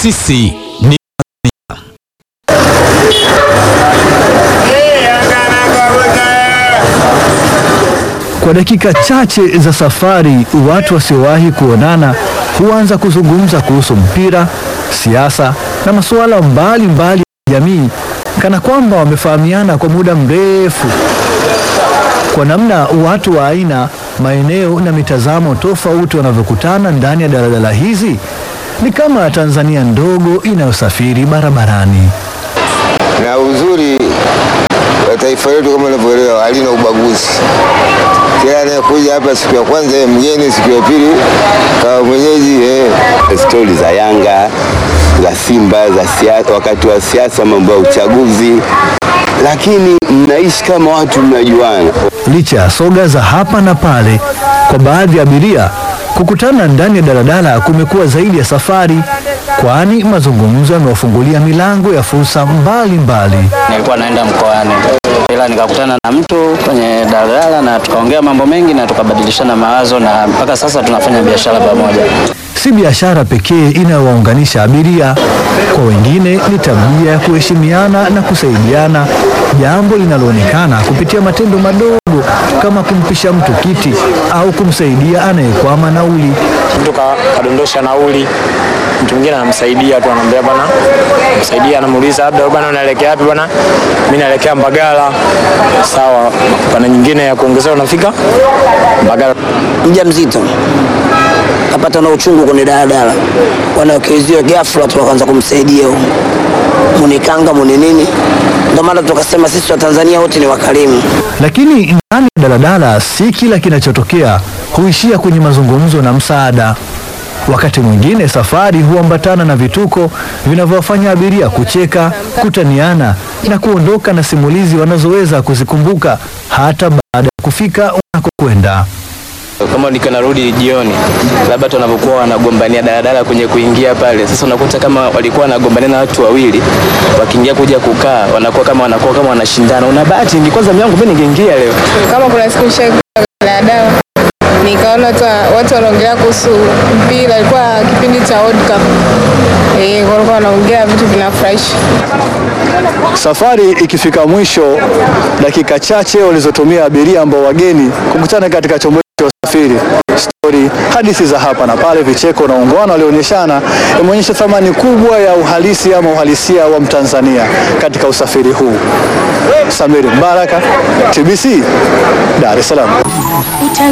Sisi ni Kwa dakika chache za safari, watu wasiowahi kuonana huanza kuzungumza kuhusu mpira, siasa na masuala mbalimbali ya jamii, kana kwamba wamefahamiana kwa muda mrefu. Kwa namna watu wa aina, maeneo na mitazamo tofauti wanavyokutana ndani ya daladala hizi, ni kama Tanzania ndogo inayosafiri barabarani. na uzuri wa taifa letu kama unavyoelewa halina ubaguzi. Kila anayekuja hapa siku ya kwanza yeye mgeni, siku ya pili kama mwenyeji eh. stori za Yanga za Simba za siasa, wakati wa siasa, mambo ya uchaguzi, lakini mnaishi kama watu mnajuana. Licha ya soga za hapa na pale, kwa baadhi ya abiria kukutana ndani ya daladala kumekuwa zaidi ya safari, kwani mazungumzo yamewafungulia milango ya fursa mbalimbali. nilikuwa naenda mkoani ila nikakutana na mtu kwenye daladala na tukaongea mambo mengi na tukabadilishana mawazo na mpaka sasa tunafanya biashara pamoja. Si biashara pekee inayowaunganisha abiria, kwa wengine ni tabia ya kuheshimiana na kusaidiana, jambo linaloonekana kupitia matendo madogo kama kumpisha mtu kiti au kumsaidia anayekwama nauli. mtu ka- kadondosha nauli, mtu mwingine anamsaidia tu, anamwambia bwana, msaidia, anamuuliza labda bwana, unaelekea wapi bwana? Mimi naelekea Mbagala. Sawa, pana nyingine ya kuongezea, unafika Mbagala. mjamzito kapata na uchungu kwenye daladala, wanawekezia ghafla tu wakaanza kumsaidia huyo. munikanga muni nini. Ndio maana tukasema sisi wa Tanzania wote ni wakarimu. Lakini ndani ya daladala si kila kinachotokea huishia kwenye mazungumzo na msaada. Wakati mwingine safari huambatana na vituko vinavyowafanya abiria kucheka, kutaniana na kuondoka na simulizi wanazoweza kuzikumbuka hata baada ya kufika unakokwenda. Kama nikiwa narudi jioni, labda watu wanavyokuwa wanagombania daladala kwenye kuingia pale, sasa unakuta kama walikuwa wanagombania na watu wawili, wakiingia kuja kukaa, wanakuwa kama wanakuwa kama wanashindana. Una bahati, ingekuwa zamu yangu mimi ningeingia leo. kama kuna siku nishaikuwa daladala nikaona watu wa- watu wanaongelea kuhusu mpira, ilikuwa kipindi cha World Cup. Eh, walikuwa wanaongea vitu vinafurahisha. Safari ikifika mwisho, dakika chache walizotumia abiria ambao wageni kukutana katika chombo cha usafiri, stori, hadithi za hapa na pale, vicheko na ungwana walioonyeshana, imeonyesha thamani kubwa ya uhalisi ama uhalisia wa Mtanzania katika usafiri huu. Samiri Mbaraka, TBC, Dar es Salaam.